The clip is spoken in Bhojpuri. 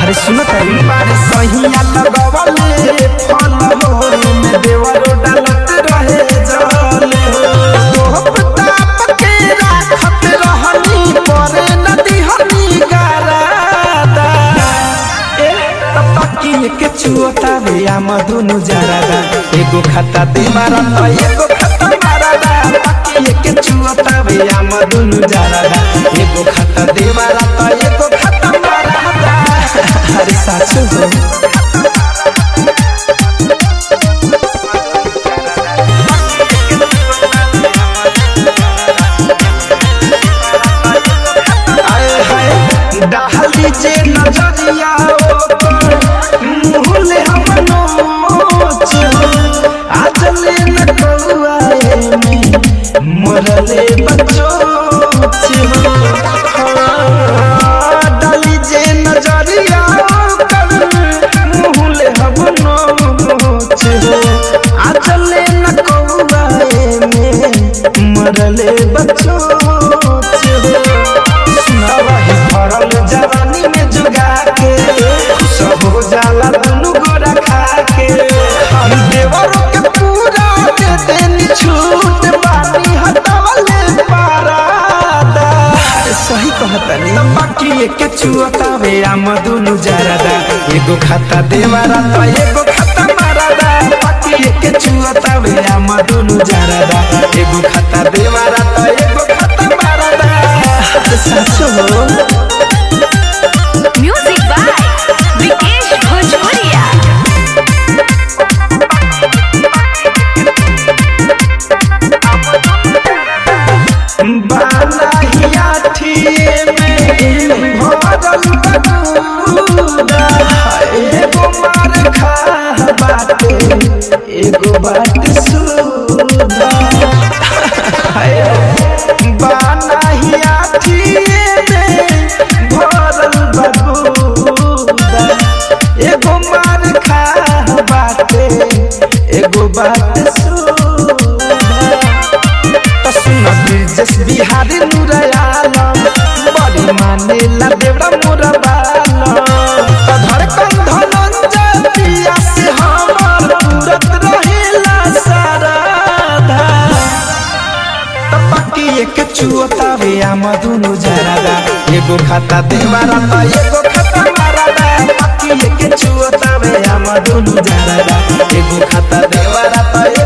अरे सुन तारी बारे सहिया लगवले फल हो में देवरो डालत रहे जले हो ताप के राखत रहनी परे नदी हनी गारादा ए तपकी के चुअता वे आ मधुनु जरादा एगो खाता दे मारा त एगो खाता मारादा तपकी के चुअता वे आ मधुनु जरादा एगो खाता दे मारा त एगो खाता मारादा अरे साचो हो आए हाय डाली जे नजरिया ओकर मुहले हम नोच आज ले न कौआए में मरले बच्चो डाली जे नजरिया ओकर मुहले हम नोच आज ले न कौआए में मरले बच्चो सुनावही भरल जवानी में जुगा के सब हो जाला दुनु गोरा खा के हम देवरों के पूरा दे देनी छूट बानी हटावले पारादा अरे सही कहतनी बाकी के चुअतावे आम दुनु जरादा एगो खाता देवारा त एगो खाता मारादा बाकी के चुअतावे आम दुनु जरादा एगो खाता देवारा त एगो खाता मारादा अरे साचो हो म्यूजिक बाय विकेश भोजपुरिया बालाहिया ठिए में भरल बटूरा एगो मार खा बाटे एगो बाट सुधा बालाहिया ठिए में भरल बटूरा एगो मार खा बाटे एगो बाट सुधा तो सुन ब्रिजेश बिहारी नुरयालम बड़ी माने ला देवरा मोरा बालम तो धड़कन धनंजय पिया से हमर तुरत रहेला साराधा तो पकी एक चुअतावे आम दुनु जरादा एगो खाता देवारा त एगो खाता मारादा पकी एक चुअतावे आम दुनु जरादा एगो खाता देवारा त